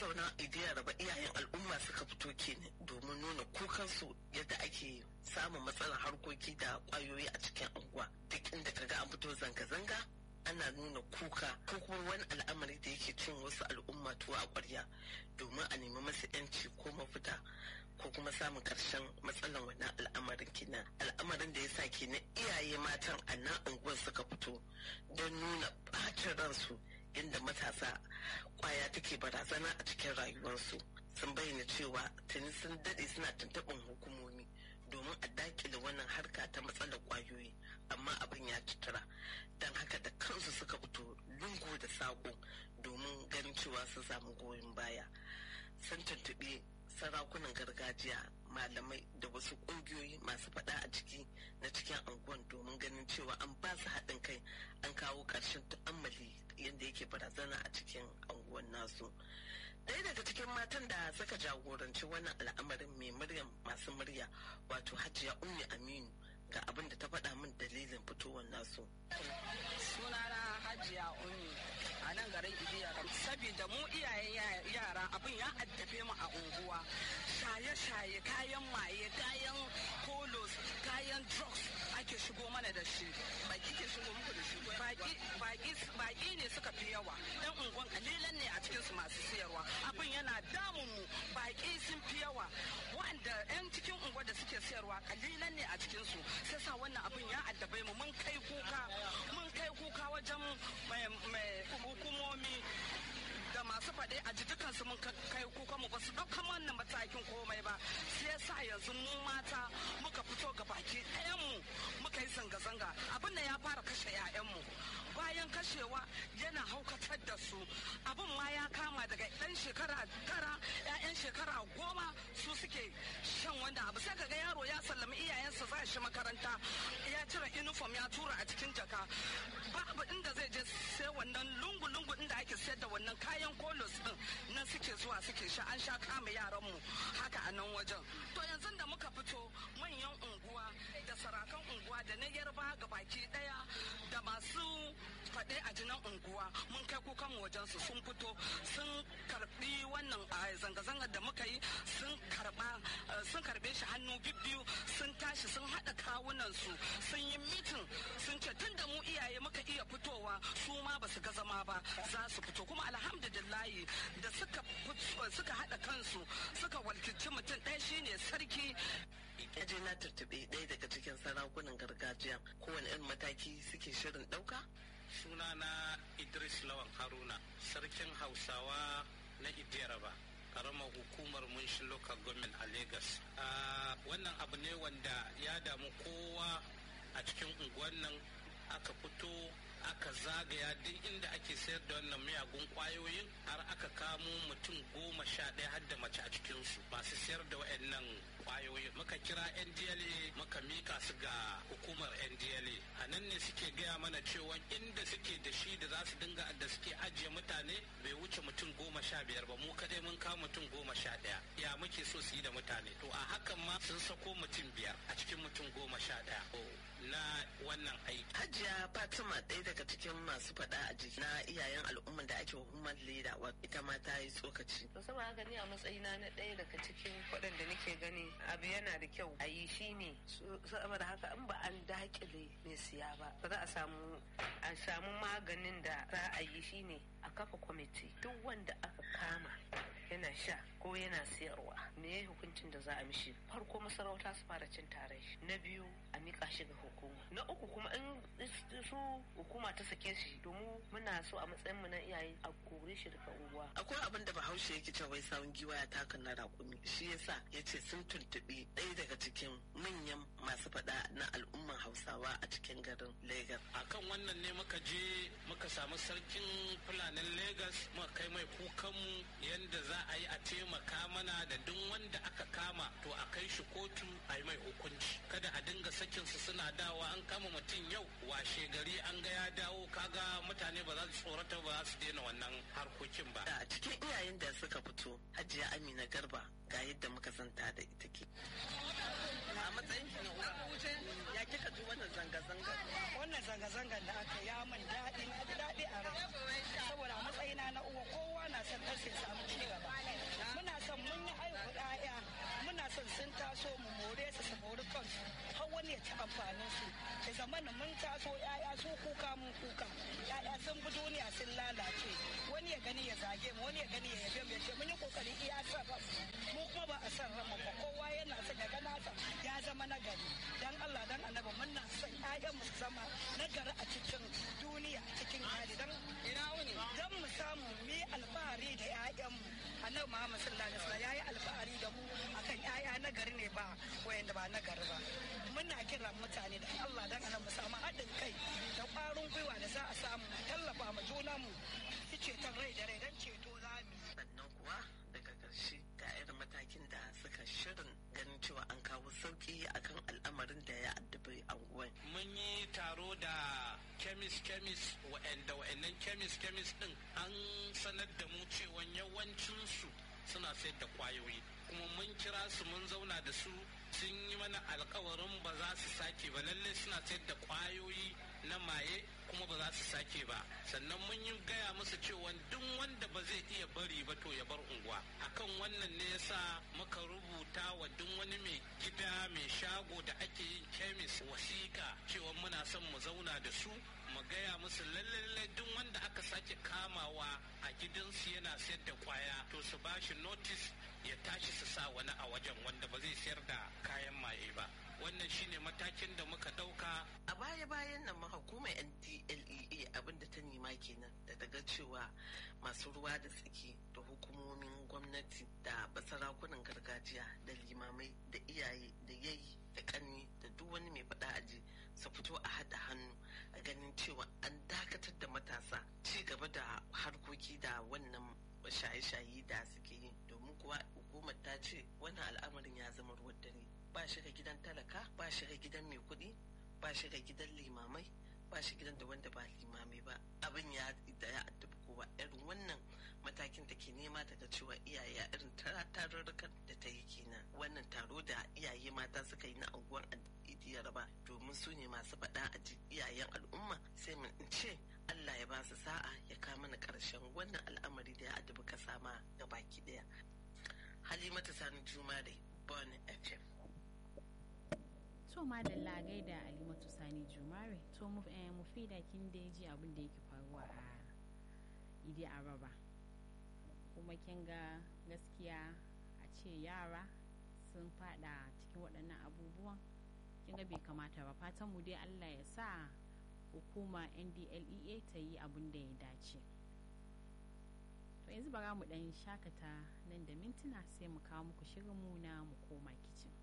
mazauna idiyar ba iyayen al'umma suka fito kenan domin nuna kukansu yadda ake samun matsalar harkoki da kwayoyi a cikin unguwa duk inda kaga an fito zanga-zanga ana nuna kuka ko kuma wani al'amari da yake cin wasu al'umma tuwa a ƙwarya domin a nemi masu yanci ko mafita ko kuma samun ƙarshen matsalan wannan al'amarin kenan al'amarin da ya sa kenan iyaye matan a nan unguwar suka fito don nuna ɓacin ransu inda matasa kwaya take barazana a cikin rayuwarsu sun bayyana cewa tuni sun daɗe suna tuntuɓin hukumomi domin a dakile wannan harka ta matsalar kwayoyi amma abin ya cutura don haka da kansu suka fito lungu da saƙo domin ganin cewa sun samu goyon baya sun tuntuɓi sarakunan gargajiya malamai da wasu ƙungiyoyi masu faɗa a ciki na cikin anguwan domin ganin cewa an ba su haɗin kai an kawo ƙarshen tu'ammali yadda yake barazana a cikin anguwan nasu ɗaya daga cikin matan da suka jagoranci wannan al'amarin mai muryan masu murya wato hajiya ummi aminu ga abin da ta faɗa min dalilin fitowar nasu sunana hajiya ummi a nan garin ibiya saboda mu iyayen yara abin ya addabe mu a unguwa shaye-shaye kayan maye kayan kolos kayan drugs ake shigo mana da shi baki ke shigo muku da shi baki ne suka fi yawa yan unguwan kalilan ne a cikinsu masu siyarwa abin yana damun mu baki sun fi yawa wanda yan cikin unguwa da suke siyarwa kalilan ne a cikinsu sai sa wannan abin ya addabe mu mun kai kuka mun kai kuka wajen hukumomi da masu faɗe a dukansu mun kai kuka mu ba su ɗaukan wannan matakin komai ba sai yasa yanzu mu mata muka fito ga baki mu muka yi zanga-zanga abin da ya fara kashe 'ya'yanmu bayan kashewa yana haukatar da su abin ma ya kama daga ɗan shekara tara 'ya'yan shekara goma su suke shan wanda abu sai kaga yaro ya sallami iyayensa za shi makaranta ya cire uniform ya tura a cikin jaka babu inda zai je sai wannan lungu-lungu inda ake sayar da wannan kayan kolos din nan suke zuwa suke sha an sha kama yaran mu haka a nan wajen to yanzu da muka fito manyan unguwa da sarakan unguwa da na yarba ga baki daya da masu faɗe a jinan unguwa mun kai kukan mu wajen su sun fito sun karbi wannan zanga-zangar da muka yi sun karba sun karbe shi hannu bibbiyu sun tashi sun haɗa kawunan su sun yi mitin sun ce tun da mu iyaye muka iya fitowa su ma ba su ga zama ba za su fito kuma alhamdulillahi da suka suka haɗa kansu suka walkici mutum ɗaya shine sarki je na turtuɓe ɗaya daga cikin sarakunan gargajiya kowane irin mataki suke shirin ɗauka sunana idris lawan haruna sarkin hausawa na idiyaraba karamar hukumar munshin local government a lagos wannan abu ne wanda ya damu kowa a cikin unguwan nan aka fito aka zagaya duk inda ake sayar da wannan miyagun kwayoyin har aka kamo mutum goma sha ɗaya har da mace a cikinsu masu sayar da waɗannan kwayoyin muka kira ndla muka mika su ga hukumar ndla a nan ne suke gaya mana cewa inda suke da shi da za su dinga da suke ajiye mutane bai wuce mutum goma sha biyar ba mu kadai mun kawo mutum goma sha ɗaya ya muke so su yi da mutane to a hakan ma sun sako mutum biyar a cikin mutum goma sha ɗaya na wannan aiki hajiya fatima ɗaya daga cikin masu faɗa a jiki na iyayen al'umman da ake hukumar leda ita ma ta yi tsokaci to saboda haka ni a matsayina na ɗaya daga cikin waɗanda nake gani abu yana da kyau a yi shi ne saboda haka in ba an dakile mai siya ba ba za a samu a samu maganin da za a yi shi ne a kafa kwamiti duk wanda aka kama yana sha ko yana siyarwa me ya hukuncin da za a mishi farko masarauta su fara cin tare na biyu a mika shi ga hukuma na uku kuma in su hukuma ta sake shi domin muna so a matsayin mu na iyaye a kore shi daga unguwa akwai abin da bahaushe yake cewa wai sawun giwa ya taka na rakumi shi yasa ya ce sun tuntuɓi ɗaya daga cikin manyan masu faɗa na al'umman hausawa a cikin garin Legas. akan wannan ne muka je muka samu sarkin fulanin Legas muka kai mai kukanmu yadda za a yi a taimaka mana da duk wanda aka kama to a kai shi kotu a yi mai hukunci kada a dinga sakin su suna dawa an kama mutum yau washe gari an ga ya dawo kaga mutane ba za su tsorata ba za su daina wannan harkokin ba a cikin iyayen da suka fito hajiya amina garba ga yadda muka santa da ita ke a matsayin ki na uwa ya kika ji wannan zanga-zanga wannan zanga-zangar da aka ya min daɗi na ji daɗi a rai saboda a matsayina na uwa kowa na son ɗan sai samu ci gaba mun yi haihu ɗaya muna son sun taso mu more su su mori kansu har wani ya ci amfanin su da zamanin mun taso yaya su kuka mun kuka yaya sun bi duniya sun lalace wani ya gani ya zage mu wani ya gani ya yabe mu ya ce mun yi kokari iya san ranmu mu kuma ba a san ranmu ba kowa yana son ya ga nasa ya zama nagari dan Allah dan annabi muna son ƴaƴan mu su zama nagari a cikin duniya a cikin hali dan ina wuni dan mu samu mu yi alfahari da ƴaƴan mu annabi Muhammad sallallahu alaihi wasallam yayi alfahari da mu akan ƴaƴa nagari ne ba wayanda ba nagari ba muna kiran mutane da Allah dan annabi mu samu haɗin kai da ƙwarin gwiwa da za a samu tallafa ma junanmu su ceton rai da rai dan ceto za mu yi sannan kuwa daga ƙarshe ga irin matakin da suka shirin ganin cewa an kawo sauƙi akan al'amarin da ya addabi anguwan mun yi taro da kemis kemis wa'anda wa'annan kemis kemis din an sanar da mu cewa yawancinsu suna sayar da kwayoyi kuma mun kira su mun zauna da su sun yi mana alkawarin ba za su sake ba lallai suna sayar da kwayoyi na maye kuma ba za su sake ba sannan mun yi gaya musu cewa duk wanda ba zai iya bari ba to ya bar unguwa akan wannan ne yasa muka rubuta wa duk wani mai gida mai shago da ake yin kemis wasiƙa cewa muna son mu zauna da su mu gaya musu lalle duk wanda aka sake kamawa a gidansu yana sayar da kwaya to su ba shi notice ya tashi su sa wani a wajen wanda ba zai sayar da kayan maye ba wannan shine matakin da muka ɗauka a baya-bayan nan ma hukumar ndlea abinda ta nema kenan da daga cewa masu ruwa da tsaki da hukumomin gwamnati da basarakunan gargajiya da limamai da iyaye da yayi da kanni da duk wani mai faɗa aji su fito a haɗa hannu a ganin cewa an dakatar da matasa ci gaba da harkoki da wannan shaye-shaye da suke yi domin kuwa hukumar ta ce wannan al'amarin ya zama ruwan dare ba shi ga gidan talaka ba shi ga gidan mai kuɗi ba shi ga gidan limamai ba shi gidan da wanda ba limamai ba abin ya da ya addabi kowa irin wannan matakin da ke nema daga cewa iyaye a irin tarurrukan da ta yi kenan wannan taro da iyaye mata suka yi na anguwar idiyar ba domin su ne masu faɗa a iyayen al'umma sai mun ce Allah ya ba su sa'a ya kama mana ƙarshen wannan al'amari da ya addabi kasa ma ga baki ɗaya halimatu sani jumare bon fm to madalla gaida alimatu sani jumare to mu fi da kin da ji abin da yake faruwa a idi araba kuma kin ga gaskiya a ce yara sun fada cikin waɗannan abubuwan kin ga bai kamata ba fatan mu dai allah ya sa hukuma ndlea ta yi abin da ya dace to yanzu bara mu ɗan shakata nan da mintuna sai mu kawo muku shirin mu na mu koma kicin